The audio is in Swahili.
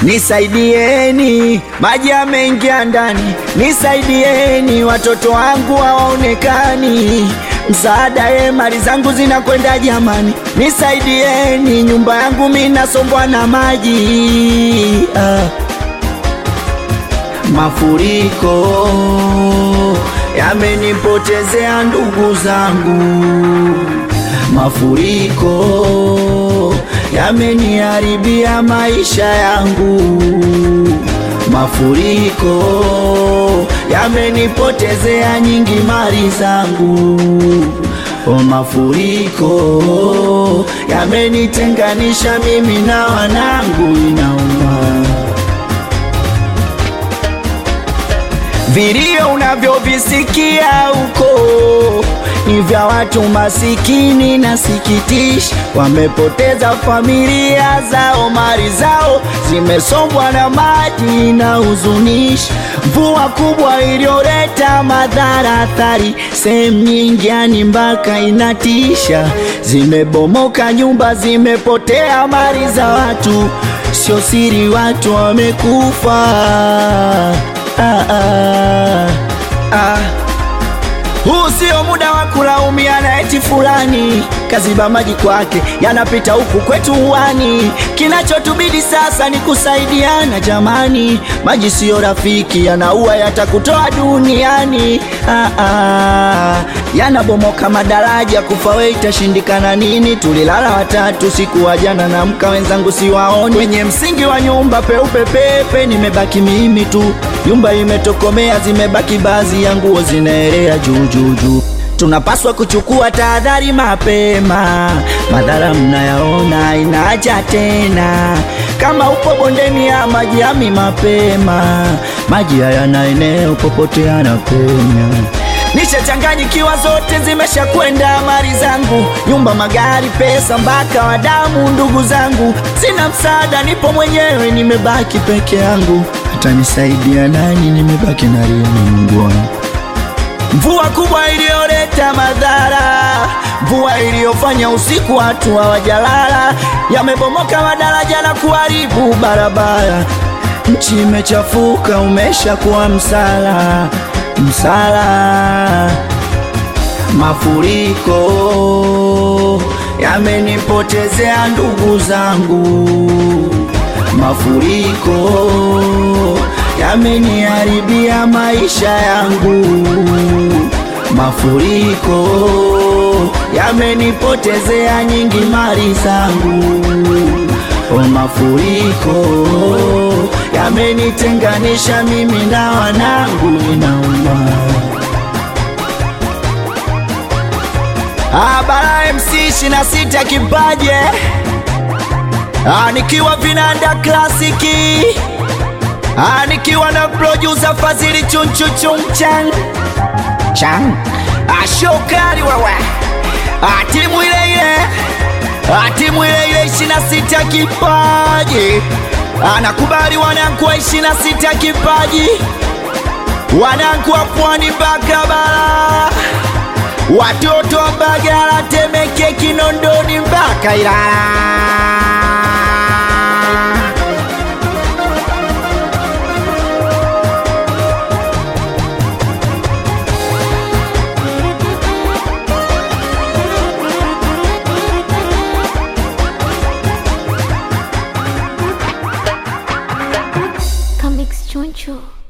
Nisaidieni, maji yameingia ndani, nisaidieni, watoto wangu hawaonekani. Msaada ye, mali zangu zinakwenda jamani, nisaidieni, nyumba yangu minasombwa na maji ah. Mafuriko yamenipotezea ndugu zangu, mafuriko yameniharibia maisha yangu, mafuriko yamenipotezea nyingi mali zangu, o, mafuriko yamenitenganisha mimi na wanangu, inauma Vilio unavyovisikia huko ni vya watu masikini na sikitishi, wamepoteza familia zao, mali zao zimesombwa na maji na huzunishi. Mvua kubwa iliyoleta madhara athari sehemu nyingi, yani mpaka inatisha. Zimebomoka nyumba, zimepotea mali za watu, sio siri, watu wamekufa. Ah, ah, ah. Huu sio muda wa kulaumiana eti fulani kaziba maji kwake yanapita huku kwetu uwani. Kinachotubidi sasa ni kusaidiana jamani, maji siyo rafiki, yanaua yatakutoa duniani. Ah, ah. Yanabomoka madaraja, kufa we itashindikana nini? Tulilala watatu siku wa jana na mka wenzangu siwaoni, kwenye msingi wa nyumba peupe pepe, nimebaki mimi tu, nyumba imetokomea, zimebaki baadhi ya nguo zinaelea juu juu juu. Tunapaswa kuchukua tahadhari mapema, madhara mnayaona inaja tena. Kama upo bondeni ya maji yami mapema, maji hayana eneo popote yanapenya. Nishachanganyikiwa, zote zimesha kwenda mali zangu, nyumba, magari, pesa, mpaka wadamu, ndugu zangu. Sina msaada, nipo mwenyewe, nimebaki peke yangu. Atanisaidia nani? Nimebaki na rini, Mungu wangu. Mvua kubwa iliyoleta madhara, mvua iliyofanya usiku watu hawajalala, yamebomoka madaraja na kuharibu barabara. Nchi imechafuka, umeshakuwa msala, msala. Mafuriko yamenipotezea ndugu zangu, mafuriko yameniharibia maisha yangu, mafuriko yamenipotezea nyingi mali zangu, o, mafuriko yamenitenganisha mimi na wanangu, inauma. Ah, Bara MC 26 kipaje, ah, nikiwa vinanda klasiki Ah, nikiwa na producer Fazili chunchu chungchan chan ashokari wewe ah, timu ile ile ah, timu ile ile ishirini na sita kipaji anakubali wanangu wa ishirini na sita kipaji wanangu wa pwani mpaka bara watoto wa Mbagala Temeke Kinondoni mpaka Ilala Comics Choncho.